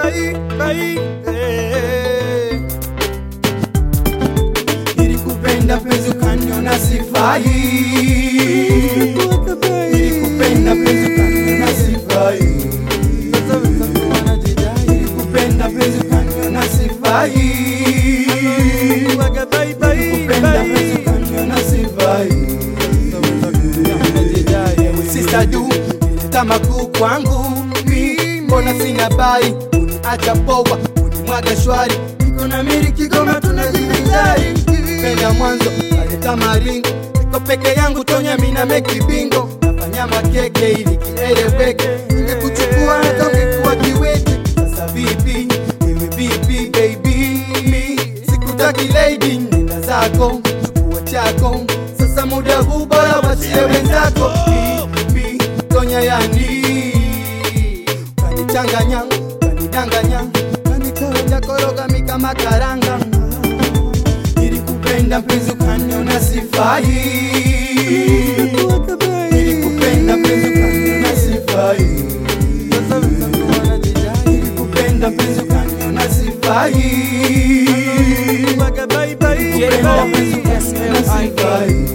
bye, bye, eh. Nilikupenda penzi ukaniona sifai, nilikupenda penzi ukaniona sifai, nilikupenda penzi ukaniona sifai, Waga bye, bye, nilikupenda penzi bye. ukaniona sifai. Sista du ileta makuu kwangu mi, mbona sina bai, uniacha poa, unimwaga shwari, niko na miri Kigoma tunajivinjari, penda mwanzo aleta maringo, niko peke yangu Tonya mina meki bingo, nafanya makeke ili kieleweke, ningekuchukua hata ungekuwa kiwete. Sasa vipi wewe, vipi baby, mi sikutaki lady, nenda zako chukua chako, sasa muda huu bora wachie wenzako. Vipi Tonya yani kanichanganya, kanidanganya, kanikoroga koroga mi kama karanga. Nilikupenda mpenzi ukaniona sifai, nilikupenda mpenzi ukaniona sifai, nilikupenda mpenzi ukaniona sifai, Waga bye, bye, nilikupenda mpenzi bye. ukaniona sifai.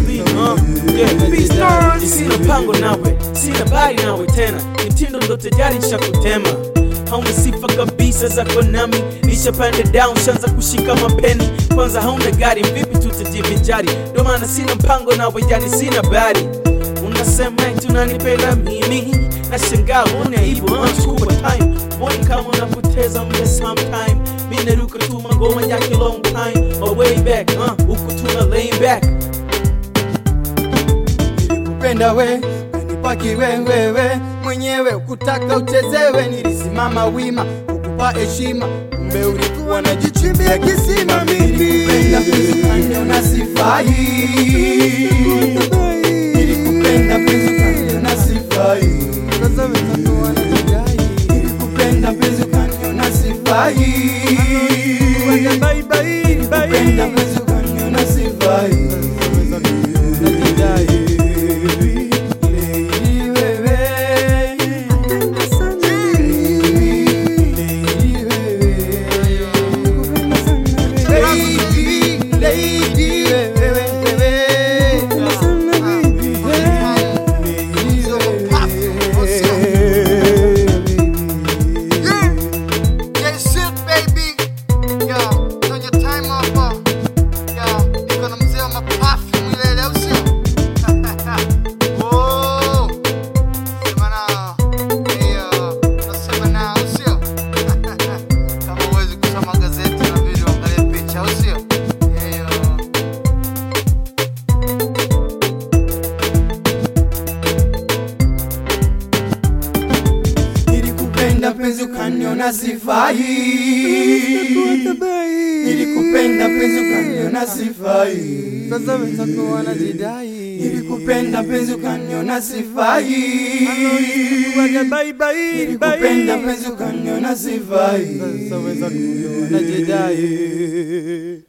sina mpango nawe sina bari nawe tena mitindo ndo tayari shakutema hauna sifa kabisa zako nami nishapanda down shanza kushika mapeni kwanza hauna gari vipi tutajivinjari ndo maana sina mpango nawe yani sina bari unasema eti unanipenda mimi na shangaa una hivyo unachukua time Mbona kama unapoteza muda sometime mi naruka tu mangoma yake long time my way back uh, huku tuna laying back nilikupenda we kanipa kiwewewe mwenyewe ukutaka uchezewe nilisimama wima kukupa heshima kumbe ulikuwa najichimbia kisima nilikupenda penzi ukaniona sifai nilikupenda penzi ukaniona sifai nilikupenda penzi ukaniona sifai Waga bye, bye, nilikupenda bye. penzi ukaniona sifai Lady wewe Yeah, shit, baby. Yo, on your time off. uh, Yo, niko na mzee wa mapafu milele, au sio? Oh, sema nao. Hiyo, nasema nao, au sio? Kama huwezi kusoma gazeti na video, angalia picha, au sio? Hiyo. Nilikupenda penzi ukaniona sifai, nilikupenda penzi ukaniona sifai, Sasa wenzako wanajidai. nilikupenda penzi ukaniona sifai, Waga bye, bye, nilikupenda bye. penzi ukaniona sifai. Sasa wenzako wanajidai.